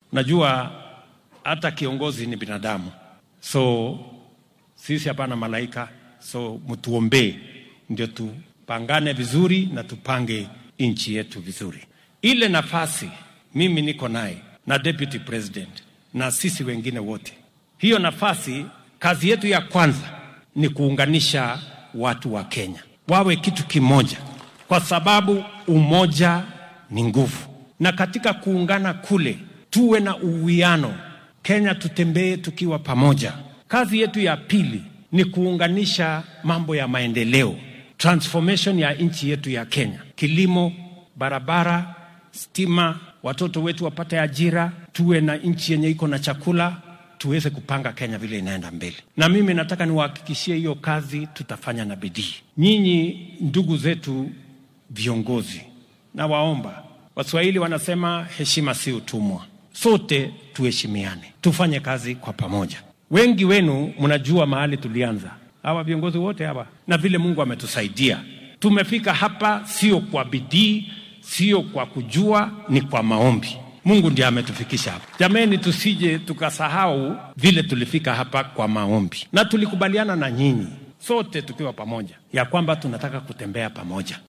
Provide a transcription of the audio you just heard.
Unajua hata kiongozi ni binadamu, so sisi hapana malaika, so mtuombee ndio tupangane vizuri na tupange nchi yetu vizuri. Ile nafasi mimi niko naye na deputy president na sisi wengine wote, hiyo nafasi, kazi yetu ya kwanza ni kuunganisha watu wa Kenya wawe kitu kimoja, kwa sababu umoja ni nguvu, na katika kuungana kule tuwe na uwiano. Kenya tutembee tukiwa pamoja. Kazi yetu ya pili ni kuunganisha mambo ya maendeleo, transformation ya nchi yetu ya Kenya, kilimo, barabara, stima, watoto wetu wapate ajira, tuwe na nchi yenye iko na chakula, tuweze kupanga Kenya vile inaenda mbele. Na mimi nataka niwahakikishie hiyo kazi tutafanya na bidii. Nyinyi ndugu zetu viongozi, nawaomba, Waswahili wanasema heshima si utumwa. Sote tuheshimiane, tufanye kazi kwa pamoja. Wengi wenu mnajua mahali tulianza, hawa viongozi wote hawa, na vile Mungu ametusaidia tumefika hapa, sio kwa bidii, sio kwa kujua, ni kwa maombi. Mungu ndiye ametufikisha hapa. Jameni, tusije tukasahau vile tulifika hapa kwa maombi, na tulikubaliana na nyinyi sote tukiwa pamoja ya kwamba tunataka kutembea pamoja.